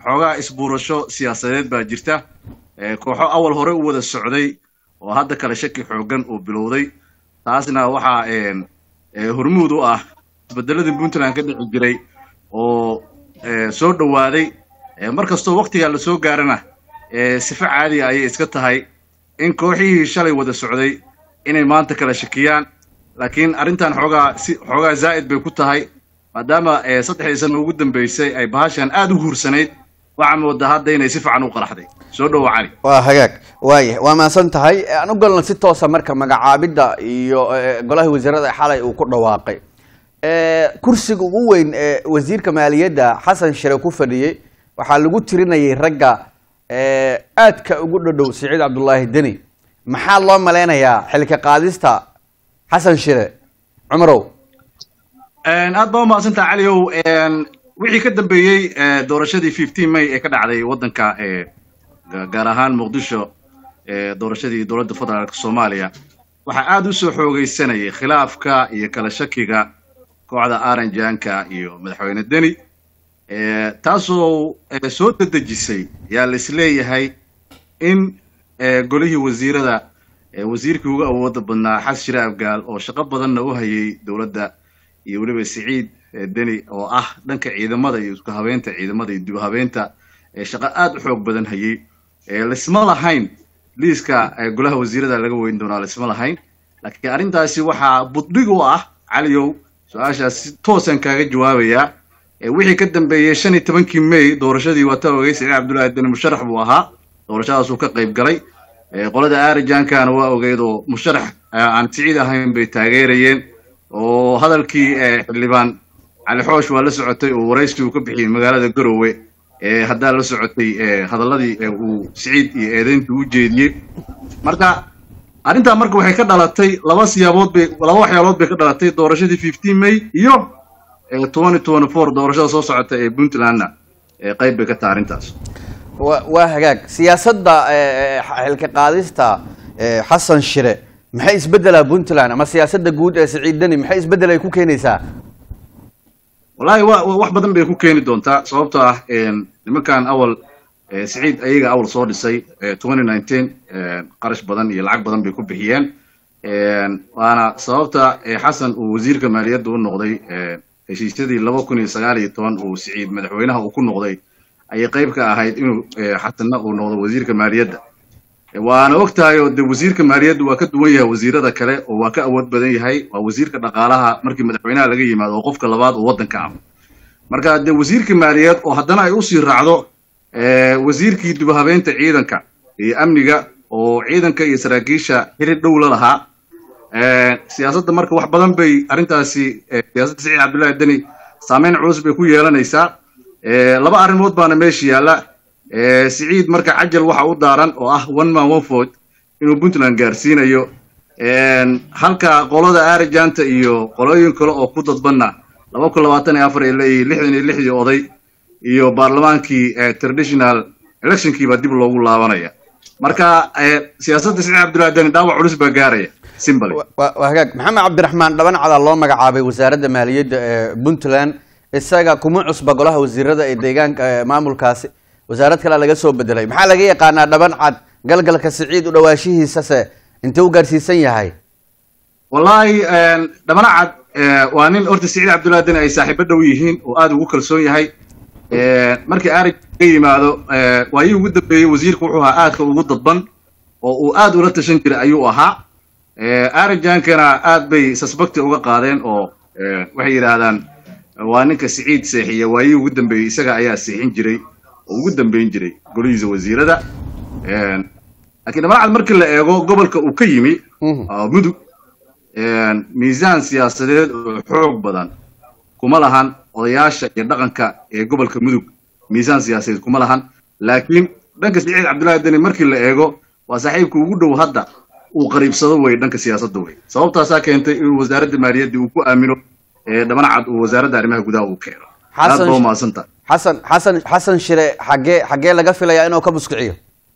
xoogaa isbuurasho siyaasadeed baa jirta kooxo awal hore u wada socday oo hadda kale shaki xoogan uu bilowday taasna waxaa hormuud u ah isbedeladii puntland ka dhici jiray oo soo dhowaaday mar kastoo waktigaa lasoo gaarana sifo caadiga ayay iska tahay in kooxihii shalay wada socday inay maanta kala shakiyaan laakiin arrintan xoogaa si xoogaa zaa'id bay ku tahay maadaama saddexdii sano ugu dambeysay ay bahashan aada u huursanayd waxaa moodaa hadda inay si fiican u qaraxday soo dhowo cali waa hagaag waaya waa mahadsan tahay aan u galna si toosa marka magacaabidda iyo golaha wasiirada xalay uu ku dhawaaqay kursiga ugu weyn ee wasiirka maaliyadda xasan shire ku fadhiyey waxaa lagu tirinayay ragga aadka ugu dhadhow siciid cabdullaahi deni maxaa loo malaynayaa xilka qaadista xasan shire cumarow aad baa umahadsantaha caliow wixii ka dambeeyey doorashadii fifteen may ee ka dhacday waddanka gaar ahaan muqdisho doorashadii dowladda federaalk soomaaliya waxaa aada u soo xoogeysanayay khilaafka iyo kala shakiga kooxda aranjanka iyo madaxweyne deni taasoo soo dedejisay yaa la isleeyahay in golihii wasiirada wasiirkii ugu awooda badnaa xas shire afgaal oo shaqo badanna u hayay dowladda iyo weliba siciid deni oo ah dhanka ciidamada iyo isku habeynta ciidamada iyo dib habeynta shaqo aada u xoog badan hayay lisma lahayn liiska golaha wasiirada laga weyn doonaa lisma lahayn laakiin arrintaasi waxaa buddhig u ah caliyow su-aashaas si toosaan kaaga jawaabayaa wixii ka dambeeyey shan iyo tobankii may doorashadii waa ta ogey siciid cabdullaahi deni musharax buu ahaa doorashadaasuu ka qayb galay qolada arijankana waa ogeyd oo musharax aan siciid ahayn bay taageerayeen oo hadalkii xildhibaan cali xoosh waa la socotay oo waraysi uu ka bixiyey magaalada garowe haddaa la socotay hadalladii uu siciid iyo eedeyntii u jeediyey marka arrintaa marka waxay ka dhalatay laba siyaabood bay laba waxyaalood bay ka dhalatay doorashadii fifteen may iyo twenty twenty four doorashada soo socota ee puntlandna qayb bay ka tahay arrintaas wa waa hagaag siyaasadda xilka qaadista xasan shire maxay isbeddelaa puntland ama siyaasadda guud ee siciid deni maxay isbeddel ay ku keenaysaa wallahi wa wax badan bay ku keeni doontaa sababtoo ah nimankan awal siciid ayaga awal soo dhisay twenty nineteen qarash badan iyo lacag badan bay ku bixiyeen waana sababta xasan uu wasiirka maaliyadda u noqday heshiisyadii laba kun iyo sagaal iyo toban uu siciid madaxweynaha uu ku noqday ayay qayb ka ahayd inuu xasanna uu noqdo wasiirka maaliyadda waana og tahay oo de wasiirka maaliyadda waa ka duwan yahay wasiirada kale oo waa ka awood badan yahay waa wasiirka dhaqaalaha markii madaxweynaha laga yimaado oo qofka labaad oo waddanka ah marka de wasiirka maaliyaed oo haddana ay usii raacdo wasiirkii dibhabeynta ciidanka iyo amniga oo ciidanka iyo saraakiisha xiri dhow la lahaa siyaasadda marka wax badan bay arrintaasi siyaasadda siciid cabdullaahi deni saameyn culus bay ku yeelanaysaa laba arrimood baana meesha yaalla siciid marka cajal waxa u daaran oo ah one man one vote inuu puntland gaarsiinayo halka qolada arijanta iyo qolooyin kale oo ku dadbanna laba kun labaatan iyo afar ay leeyihiin lixdan iyo lixdii oday iyo baarlamaankii traditional electionkii baa dib loogu laabanaya marka siyaasadda siciid cabdullahi deni dhaawac culus baa gaaraya simbly waa hagaag maxamed cabdiraxmaan dhabancada loo magacaabay wasaaradda maaliyadda ee puntland isaga kuma cusba golaha wasiirada ee deegaanka maamulkaasi wasaarad kale laga soo bedelay maxaa laga yaqaanaa dhaban cad galgalka siciid u dhawaashihiisase intee u gaarsiisan yahay wallahi dhabana cad waa nin horta siciid cabdullahi deni ay saaxiibo dhow yihiin oo aada ugu kalsoon yahay markii arig ka yimaado waayii ugu dambeeyey wasiirku wuxuu ahaa aadka ugu dadban oo uu aad ula tashan jiray ayuu ahaa arijankana aad bay suspecti uga qaadeen oo waxay yidhaahdaan waa ninka siciid seexiya waayii ugu dambeeyey isaga ayaa seexin jiray oo ugu dambeyn jiray golihiisa wasiirada laakiin dhabanacad markii la eego gobolka uu ka yimi mudug miisaan siyaasadeed oo xoog badan kuma lahan odayaasha iyo dhaqanka ee gobolka mudug miisaan siyaasadeed kuma lahan laakiin dhanka siciid cabdullaahi deni markii la eego waa saaxiibka ugu dhow hadda uu qariibsado wey dhanka siyaasadda wey sababtaasaa keentay inuu wasaaradda maaliyadda uu ku aamino dhabanacad uu wasaaradda arrimaha gudaha uu keeno aad baa umahadsanta xasan xasan xasan shire xaggee xaggee laga filayaa inuu ka muskiciyo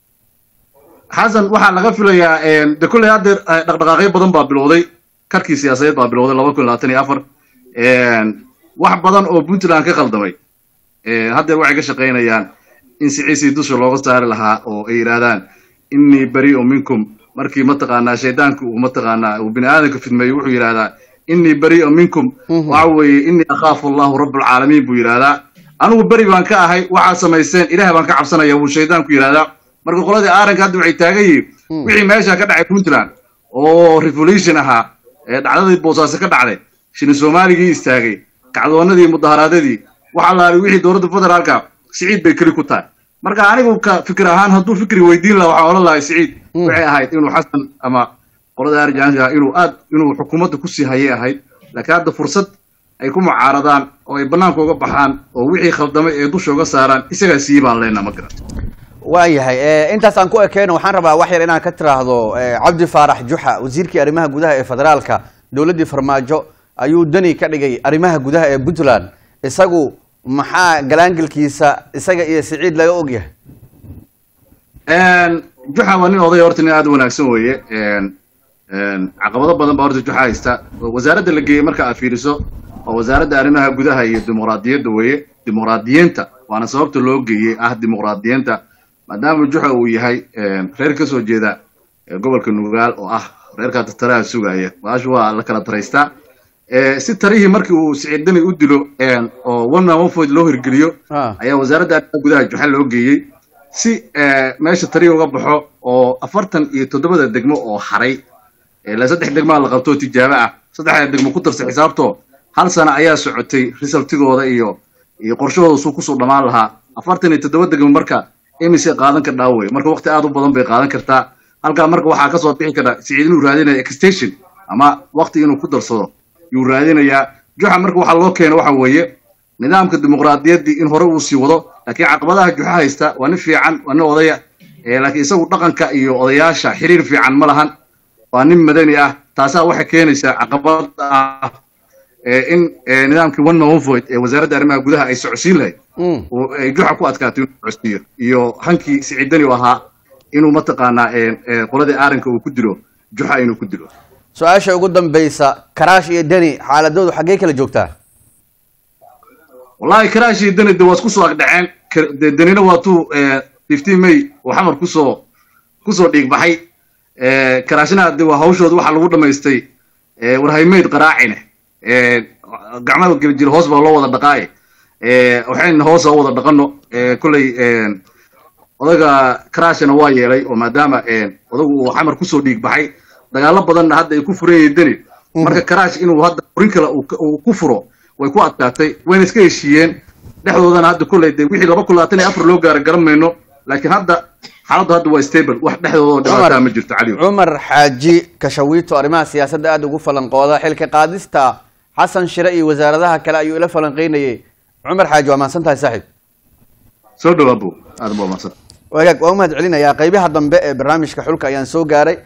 xasan waxaa laga filayaa de kolley haddeer dhaqdhaqaaqyo badan baa bilowday karkii siyaasadeed baa bilowday laba kun labaatan iyo afar wax badan oo puntland ka qaldamay haddeer waxay ka shaqaynayaan in siciisii dusha looga saari lahaa oo ay yidhaahdaan innii bari'u minkum markii mataqaanaa shaydaanku uu mataqaanaa uu bini aadamka fidmeeyo wuxuu yidhahdaa innii bari'u minkum waxa weeye innii akhaafu allahu rabbulcaalamiin buu yidhahdaa anigu beri baan ka ahay waxaad samaysteen ilaah baan ka cabsanaya wuu shaydaanku yidhahdaa marka qoladii aaranka hadda waxay taagan yihiin wixii meesha ka dhacay puntland oo revolution ahaa ee dhacdadii boosaaso ka dhacday shini soomaaligii istaagay kacdoonadii mudaharaadadii waxa laali wixii dowladda federaalka siciid bay keli ku tahay marka anigu ka fikir ahaan hadduu fikri weydiin laha waxaan odhan lahay siciid waxay ahayd inuu xasan ama qolada arjaanka inuu aad inuu xukuumadda kusii hayay ahayd laakiin hadda fursad ay ku mucaaradaan oo ay bannaanka uga baxaan oo wixii khaldamay ee dusha uga saaraan isagaa sii baan leenaa ma garan waayahay intaasaan ku ekeyno waxaan rabaa wax yar inaan ka tiraahdo cabdi faarax juxa wasiirkii arrimaha gudaha ee federaalka dowladdii farmaajo ayuu dani ka dhigay arrimaha gudaha ee puntland isagu maxaa galaangelkiisa isaga iyo siciid laga ogyahay juxa waa nin oday horta nin aad u wanaagsan weeye caqabado badan baa horta juxa haysta wasaaradda la geeyey marka aad fiiriso waa wasaaradda arrimaha gudaha iyo dimuqraadiyadda weeye dimuqraadiyiinta waana sababta loo geeyey ah dimuqraadiyiinta maadaama juxa uu yahay reer ka soo jeeda gobolka nugaal oo ah reerkaa taraha sugaya baashu waa la kala taraystaa si tarihii markii uu siciid dani u dilo oo one man one vote loo hirgeliyo ayaa wasaaradda arrimaha gudaha juxa loo geeyey si meesha tarihi uga baxo oo afartan iyo toddobada degmo oo haray ilaa saddex degmaa la qabto tijaabo ah saddexda degmo ku darsa xisaabto hal sano ayaa socotay resultigooda iyo iyo qorshahooda suu kusoo dhammaan lahaa afartan iyo toddoba degmo marka imise qaadan kardhaa wey marka waqti aad u badan bay qaadan kartaa halkaa marka waxaa kasoo bixi kara siciid inuu raadinaya extension ama waqti inuu ku darsado yuu raadinayaa juxa marka waxaa loo keena waxa weeye nidaamka dimuqraadiyaddii in hore uu sii wado laakiin caqabadaha juxa haysta waa nin fiican waa nin odaya laakiin isagu dhaqanka iyo odayaasha xiriir fiican ma lahan waa nin madani ah taasaa waxay keenaysaa caqabad ah in nidaamkii one man one vote ee wasaaradda arrimaha gudaha ay socodsiin lahayd ay juxa ku adkaato inuu socodsiiyo iyo hankii siciidani u ahaa inuu mataqaanaa qoladii aaranka uu ku dilo juxa inuu ku dilo su-aasha ugu dambaysa karaash iyo deni xaaladoodu xaggee kala joogtaa wallahi karaash iyo deni de waa isku soo agdhaceen denina waa tuu fifteen may oo xamar kusoo kusoo dhiigbaxay karaashna de waa hawshooda waxaa lagu dhamaystay warhaymeyd qaraacine gacmaha geli jira hoos baa loo wada dhaqaaye waxayna hoos oo wada dhaqano kolley odaga karaashna waa yeelay oo maadaama odagu uu xamar kusoo dhiig baxay dagaalo badanna hadda ay ku furan yihiin deni marka karaash inuu hadda furin kale uu ku furo way ku adkaatay wayna iska heshiiyeen dhexdoodana hadda kolley de wixii laba kun labaatan iyo afar loo gaara garan mayno laakiin hadda xaaladdu hadda waa stable wax dhexdooda oo dhibaataa ma jirto caliyo cumar xaaji kashawiito arrimaha siyaasadda aada ugu falanqooda xilka qaadista xasan shire iyo wasaaradaha kale ayuu ila falanqeynayay cumar xaaji waa mahadsan tahay saaxiib soo dhawaabo aad baa mahadsan wagaag waa u mahad celinayaa qaybaha dambe ee barnaamijka xulka ayaan soo gaaray